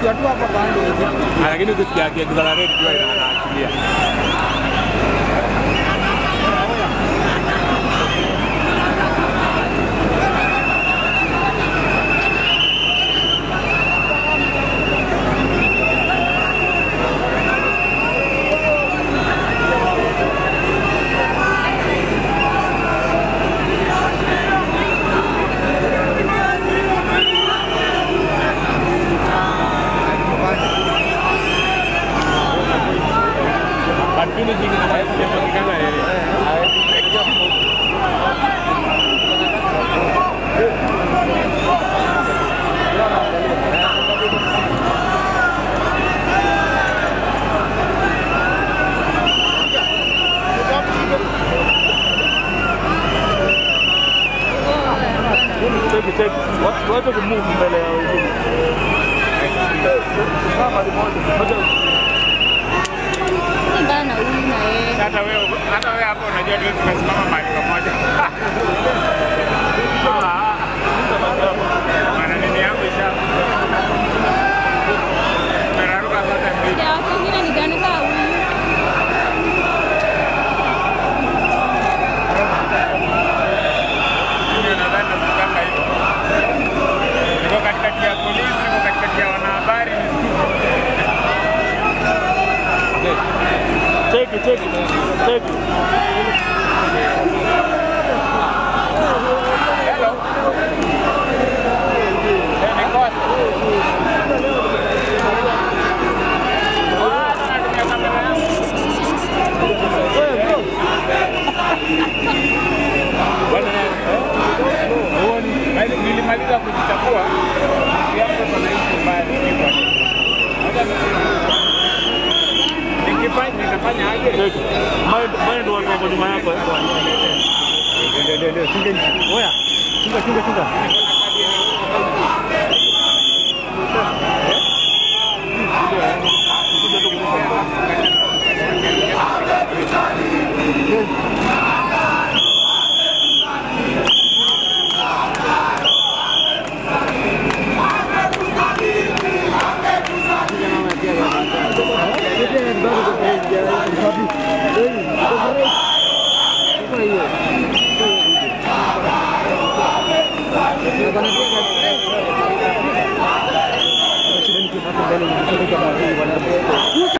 ukiwa tu hapa kando Ah, lakini ukisikia akiaccelerate jua ina- inaachilia. But finishing hawezi kuepukana na ile. Hawezi Cheki cheki. Watu wache kumove mbele ya wengine. Kama limoja. Wacha Bana huyu na yeye. hata wewe hata wewe hapo unajua tu tumesimama mahali pamoja. Ah, Maana nini yangu isha. Meraruka zote mbili. Ya watu wengine ni gani kama huyu? Mimi nadhani nasikanga hivyo. Niko katikati ya polisi, niko katikati ya wanahabari, cheki cheki. Cheki. Hello. Eh, nikosa. Ah, natumia kamera yangu. Wewe bro. Bwana, eh, huoni? Mali- nilimaliza kujichafua yangu tunaishi mbaya nikipwa. Ngoja ni- nikifanya nitafanya aje? Cheki. Mind mind watu wako nyuma yako. eh. Ndio, ndio, ndio, chunga nchi. Oya. Chunga chunga chunga.